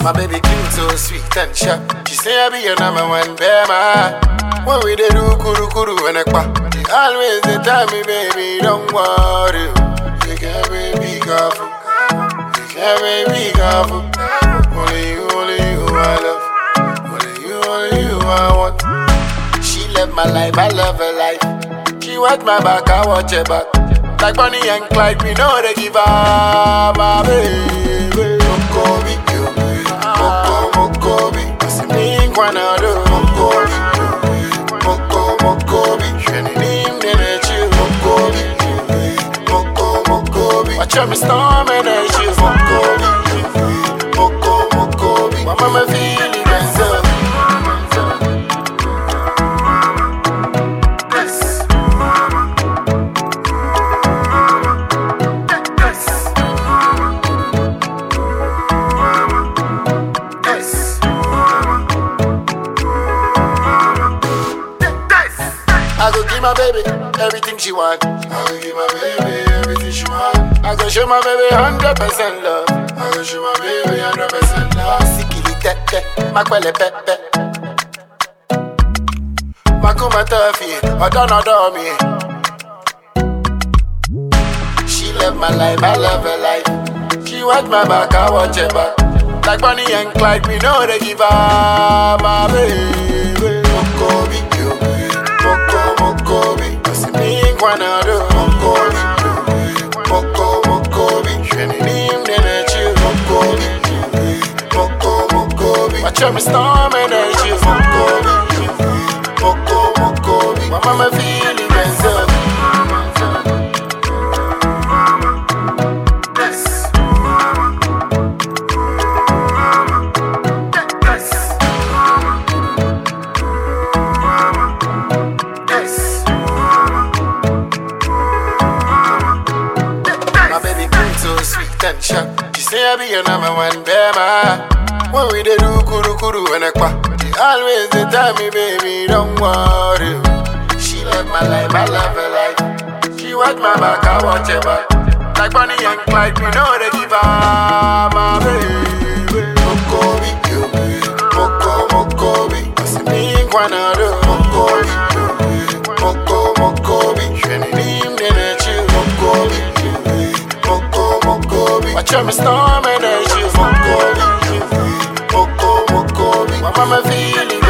My baby cute, so sweet and sharp. She say I be your number one bema. When we dey do kuru kuru and ekpa, she always dey tell me, baby, don't worry. You can be careful. You can be careful. Only you, only you I love. Only you, only you I want. She love my life, I love her life. She watch my back, I watch her back. Like Bonnie and Clyde, we know they give up, my baby. Mokobi, you. Moko, Mokobi. What's the mean, Kwanado? Mokobi, you. Moko, Mokobi. Shani nim, nene, chill. Mokobi, you. Moko, Mokobi. Watch out, me storm and I chill. Mokobi, you. Moko, Mokobi. My mama feeling myself. Yes. Yes. Yes. I go give my baby everything she want. I go give my baby everything she want. I go show my baby hundred percent love. I go show my baby hundred percent love. Sikili tete, makwele pepe. Makuma tofi, odon odon me. She love my life, I love her life. She watch my back, I watch her back. Like Bonnie and Clyde, we know they give her my baby. Mokobi, you. Moko, Mokobi. What's the mean, Kwanado? Mokobi, you. Moko, Mokobi. Shani nim, nene, chill. Mokobi, you. Moko, Mokobi. Watch out, me storm and I chill. Mokobi, you. Moko, Mokobi. My mama feeling myself. Yes. Yes. Yes. My baby queen so sweet and sharp. She say I be your number one bema. When we dey do kuru kuru and ekpa, she always dey tell me, baby, don't worry. She love my life, I love her life. She watch my back, I watch her back. Like Bonnie and Clyde, we know they give her my baby. Mokobi, you. Moko, Mokobi. What's the mean, Kwanado? Mokobi, you. Moko, Mokobi. Shani nim, nene, chill. Mokobi, you. Moko, Mokobi. Watch out, me storm and I chill. Mokobi, you. Moko, Mokobi. My mama feeling